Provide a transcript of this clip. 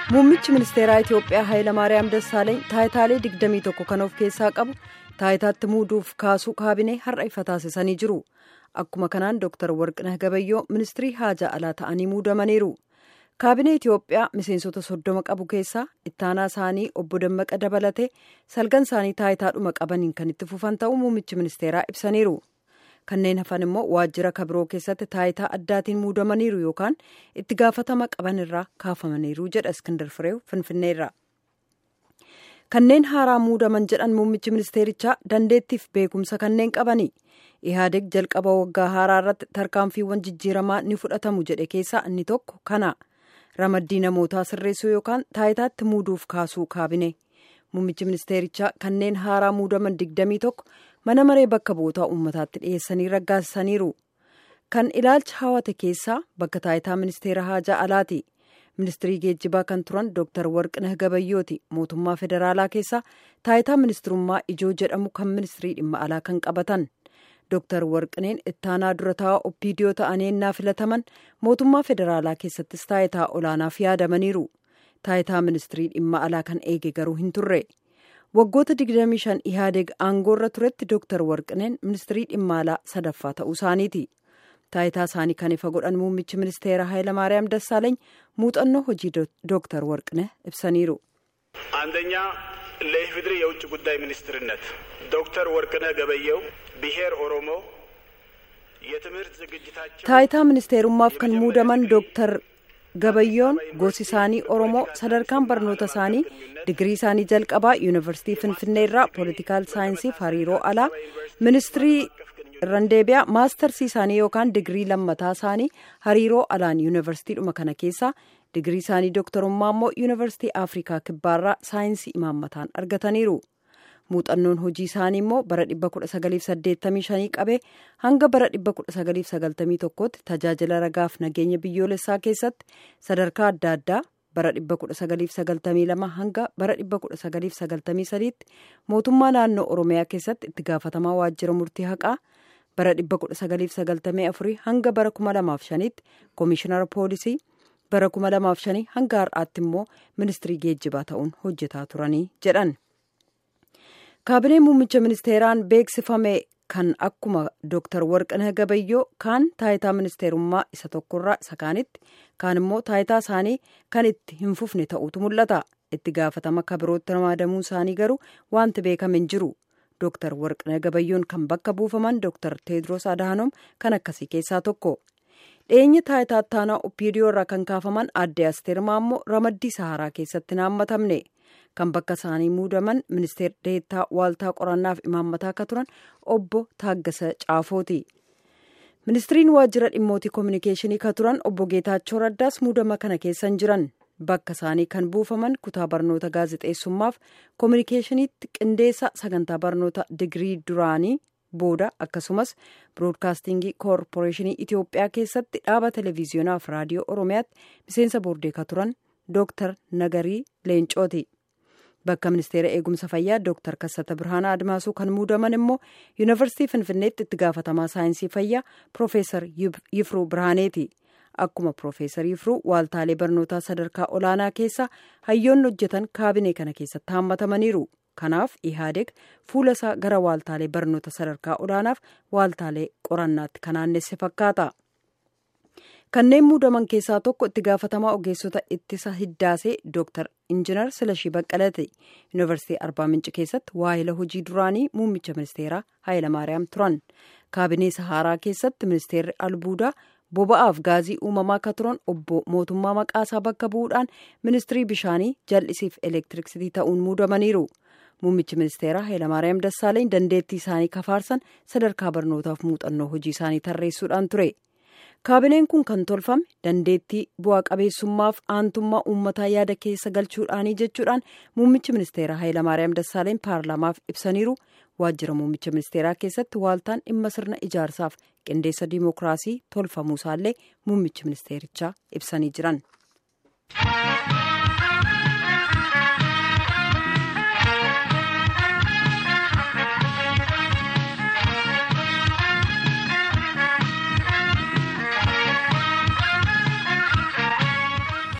Muummichi ministeeraa Itiyoophiyaa Hayilamaariyaam Dassaaleny taayitaalee 21 kan of keessaa qabu taayitaatti muuduuf kaasuu kaabinee har'a ifa taasisanii jiru. Akkuma kanaan Dr. Warqinah Gabayyoo ministirii haajaa alaa ta'anii muudamaniiru. Kaabinee Itiyoophiyaa miseensota soddoma qabu keessaa ittaanaa isaanii obbo Dammaqa dabalatee salgan isaanii taayitaadhuma qabaniin kan itti fufan ta'uu muummichi ministeeraa ibsaniiru. Kanneen hafan immoo waajjira kabiroo keessatti taayitaa addaatiin muudamaniiru yookaan itti gaafatama qaban irraa kaafamaniiru jedha Iskindar Fireew Finfinneerra. Kanneen haaraa muudaman jedhan muummichi ministeerichaa dandeettiif beekumsa kanneen qabani. Ihaadeg jalqaba waggaa haaraa irratti tarkaanfiiwwan jijjiiramaa ni fudhatamu jedhe keessaa inni tokko kana. Ramaddii namootaa sirreessuu yookaan taayitaatti muuduuf kaasuu kaabine. Muummichi ministeerichaa kanneen haaraa muudaman digdamii tokko mana maree bakka bu'ootaa uummataatti dhiyeessanii raggaasisaniiru. Kan ilaalcha hawate keessaa bakka taayitaa ministeera haajaa alaati. Ministirii geejjibaa kan turan Dr. Warqinah Gabayyooti. Mootummaa federaalaa keessaa taayitaa ministirummaa ijoo jedhamu kan ministirii dhimma alaa kan qabatan. Dr. Warqineen ittaanaa dura taa'aa oppiidiyoo ta'anii ennaa filataman mootummaa federaalaa keessattis taayitaa olaanaaf yaadamaniiru. Taayitaa ministirii dhimma alaa kan eege garuu hin turre. Waggoota 25 Ihaadeg aangoorra turetti Dr. Warqineen ministirii dhimma alaa sadaffaa ta'uu isaaniiti. Taayitaa isaanii kan ifa godhan muummichi ministeera Hayilamaariyaam Dassaaleeny muuxannoo hojii Dr. Warqineh ibsaniiru. አንደኛ ለኢፌዴሪ የውጭ ጉዳይ ሚኒስትርነት ዶክተር ወርቅነህ ገበየሁ ብሔር ኦሮሞ የትምህርት ዝግጅታቸው Taayitaa ministeerummaaf kan muudaman Dr. Gabayyoon gosi isaanii Oromoo sadarkaan barnoota isaanii digirii isaanii jalqabaa yuunivarsiitii Finfinnee irraa poolitikaal saayinsiif hariiroo alaa ministirii Randeebiyaa maastarsii isaanii yookaan digirii lammataa isaanii hariiroo alaan yuunivarsiitiidhuma kana keessaa digirii isaanii dooktarummaa immoo yuunivarsiitii Afrikaa kibbaarraa saayinsii imaammataan argataniiru. Muuxannoon hojii isaanii immoo bara 1985 qabee hanga bara 1991tti tajaajila ragaaf nageenya biyyoolessaa keessatti sadarkaa adda addaa bara 1992 hanga bara 1993tti mootummaa naannoo Oromiyaa keessatti itti gaafatamaa waajjira murtii haqaa bara 1994 hanga bara 2005tti koomishinara poolisii bara 2005 hanga har'aatti immoo ministirii geejjibaa ta'uun hojjetaa turanii jedhan. kaabinee muummicha ministeeraan beeksifame kan akkuma Dr. Warqinah Gabayyoo kaan taayitaa ministeerummaa isa tokkorraa isa kaanitti kaan immoo taayitaa isaanii kan itti hin fufne ta'utu mul'ata. Itti gaafatama kabirootti ramadamuu isaanii garuu wanti beekame hin jiru. Dr. Warqinah Gabayyoon kan bakka buufaman Dr. Teedros Adhanom kan akkasii keessaa tokko. Dhiyeenya taayitaa ittaanaa Oppiidiyoo irraa kan kaafaman aadde Asteer Maammoo ramaddii Saharaa keessatti naammatamne. kan bakka isaanii muudaman ministeer deettaa waaltaa qorannaaf imaammataa akka turan obbo Taaggasa Caafooti. Ministiriin waajjira dhimmootii koominikeeshinii ka turan obbo Geetaachoo Raddaas muudama kana keessan jiran bakka isaanii kan buufaman kutaa barnoota gaazexeessummaaf koominikeeshiniitti qindeessa sagantaa barnoota digirii duraanii booda akkasumas biroodkaastingii koorporeeshinii Itiyoophiyaa keessatti dhaaba televiziyonaaf raadiyoo Oromiyaatti miseensa boordee ka turan Dooktar Nagarii Leencooti. Bakka ministeera eegumsa fayyaa Dr. Kassata Birhaanaa Admaasuu kan muudaman immoo Yuunivarsiitii Finfinneetti itti gaafatamaa saayinsii fayyaa Profeesar Yifruu Birhaaneeti. Akkuma Profeesar Yifruu waaltaalee barnootaa sadarkaa olaanaa keessa hayyoonni hojjetan kaabinee kana keessatti haammatamaniiru. Kanaaf Ihaadeg fuula isaa gara waaltaalee barnoota sadarkaa olaanaaf waaltaalee qorannaatti kan naannesse fakkaata. Kanneen muudaman keessaa tokko itti gaafatamaa ogeessota ittisa hiddaasee Dr. Injinar Silashii Baqqalate Yuunivarsiitii Arbaa Minci keessatti waahila hojii duraanii muummicha ministeeraa Hayilamaariyaam turan. Kaabinee Sahaaraa keessatti ministeerri albuudaa boba'aaf gaazii uumamaa akka turan obbo mootummaa maqaasaa bakka bu'uudhaan ministirii bishaanii jal'isiif elektiriksitii ta'uun muudamaniiru. Muummichi ministeeraa Hayilamaariyaam Dassaaleeny dandeettii isaanii kafaarsan sadarkaa barnootaaf muuxannoo hojii isaanii tarreessuudhaan ture. kaabineen kun kan tolfame dandeettii bu'aa qabeessummaaf aantummaa uummataa yaada keessa galchuudhaanii jechuudhaan muummichi ministeeraa Hayilamaariyaam Dassaaleen paarlaamaaf ibsaniiru waajjira muummicha ministeeraa keessatti waaltaan dhimma sirna ijaarsaaf qindeessa diimokiraasii tolfamuusaallee muummichi ministeerichaa ibsanii jiran.